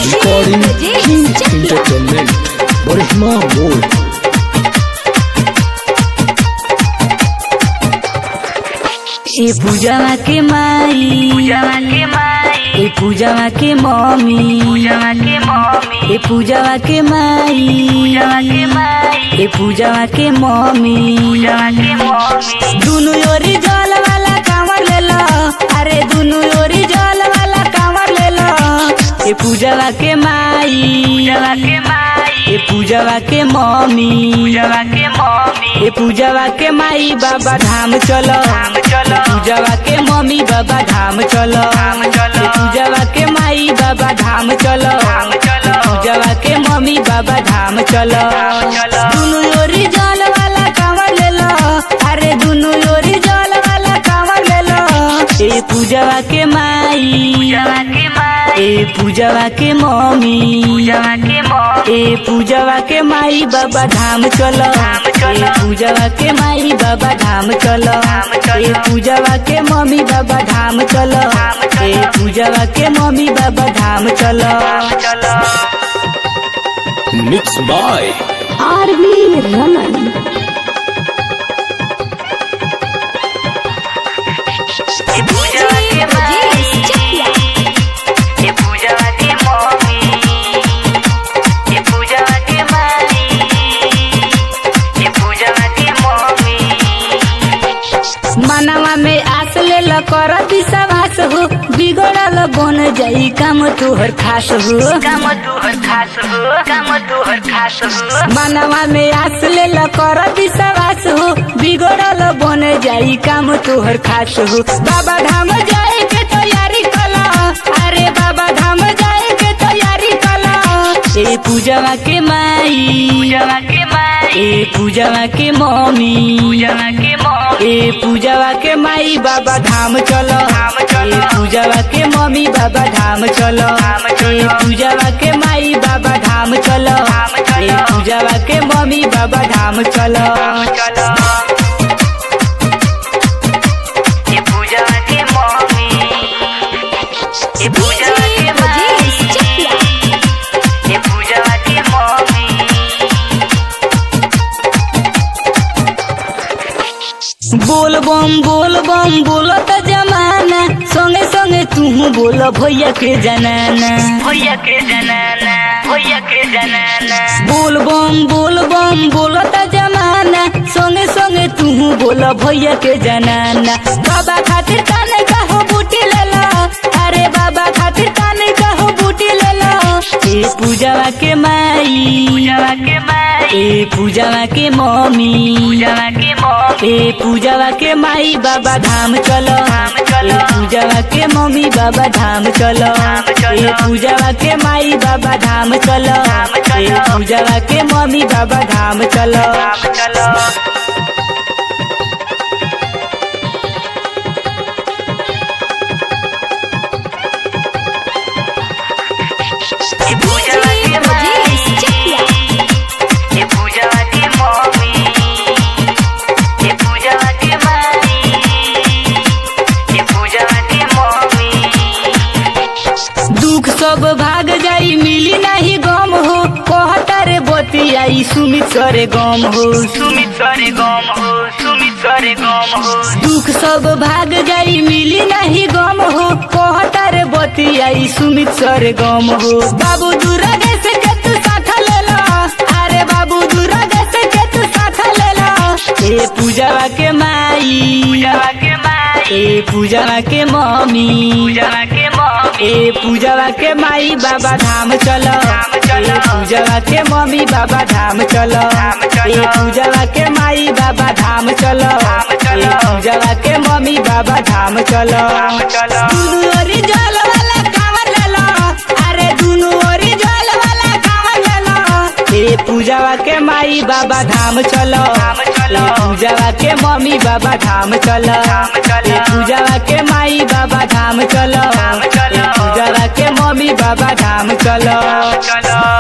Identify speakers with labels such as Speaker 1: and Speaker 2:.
Speaker 1: Recording King Entertainment. Barishma Mode.
Speaker 2: ए पूजावा के माई पूजावा के माई ए पूजावा के मम्मी पूजावा के मम्मी ए पूजावा के माई पूजावा के माई ए पूजावा के मम्मी पूजावा के मम्मी दुनु ओरी जल वाला कांवर ले लो अरे दुनु ओरी जल वाला कांवर ले लो ए पूजावा के माई पूजावा के माई ए पूजावा के मम्मी पूजावा के मम्मी ए पूजावा के माई बाबा धाम चलो धाम चलो पूजावा के मम्मी बाबा धाम चलो धाम चलो पूजावा के माई बाबा धाम चलो धाम चलो पूजावा के मम्मी बाबा धाम चलो चलो दुनु ओरी जल वाला कांवर ले लो अरे दुनु ओरी जल वाला कांवर ले लो ए पूजावा के माई पूजावा के माई ए पूजावा के मम्मी पूजावा के मम्मी ए पूजावा के माई बाबा धाम चलो धाम चलो ए पूजावा के माई बाबा धाम चलो धाम चलो ए पूजावा के मम्मी बाबा धाम चलो धाम चलो ए पूजावा के मम्मी बाबा धाम चलो चलो
Speaker 1: Mixed by
Speaker 3: आरवी रमन
Speaker 2: ए पूजावा के माई ए पूजावा के मम्मी ए पूजावा के माई ए पूजावा के मम्मी मनवा में आस ले ल कर विश्वास हो बिगड़ल बन जाई काम तोहर खास हो काम तोहर खास हो काम तोहर खास हो मनवा में आस ले ल कर विश्वास हो बिगड़ल बन जाई काम तोहर खास हो बाबा धाम जाए के तैयारी कला अरे बाबा धाम जाए के तैयारी कला ए पूजावा के माई पूजावा के माई ए पूजावा के मम्मी पूजावा के मम्मी ए पूजावा के माई बाबा धाम चलो धाम चलो ए पूजावा के मम्मी बाबा धाम चलो धाम चलो ए पूजावा के माई बाबा धाम चलो धाम चलो ए पूजावा के मम्मी बाबा धाम चलो चलो ए पूजावा के मम्मी ए पूजावा के माई ए पूजावा के मम्मी बोल बम बोल बम बोलो त जमाना संगे संगे तू बोल भैया के जनाना भैया के जनाना भैया के जनाना बोल बम बोल बम बोलो त जमाना संगे संगे तू बोल भैया के जनाना बाबा खातिर काने कहो बूटी ले लो अरे बाबा खातिर काने कहो बूटी ले लो ए पूजावा के माई पूजावा के माई ए पूजावा के मम्मी पूजावा के मम्मी ए पूजावा के माई बाबा धाम चलो धाम चलो पूजावा के मम्मी बाबा धाम चलो धाम चलो ए पूजावा के माई बाबा धाम चलो धाम चलो ए पूजावा के मम्मी बाबा धाम चलो धाम चलो ए पूजावा के माई ए पूजावा के मम्मी ए पूजावा के माई ए पूजावा के मम्मी दुख सब भाग जाई मिली नहीं गम हो कहता रे बतियाई सुमित सरे गम हो सुमित सरे गम हो सुमित सरे गम हो दुख सब भाग जाई मिली नहीं गम हो कहता रे बतियाई सुमित सरे गम हो बाबू दूरा से के तू साथ ले लो अरे बाबू दूरा से के तू साथ ले लो ए पूजावा के माई पूजावा के माई ए पूजावा के मम्मी पूजावा के मम्मी ए पूजावा के माई बाबा धाम चलो धाम चलो पूजावा के मम्मी बाबा धाम चलो धाम चलो ए पूजावा के माई बाबा धाम चलो धाम चलो पूजावा के मम्मी बाबा धाम चलो धाम चलो दुनु ओरी जल वाला कांवर ले लो अरे दुनु ओरी जल वाला कांवर ले लो ए पूजावा के माई बाबा धाम चलो धाम चलो पूजावा के मम्मी बाबा धाम चलो धाम चलो पूजावा के माई बाबा धाम चलो धाम चलो पूजावा के मम्मी बाबा धाम चलो चलो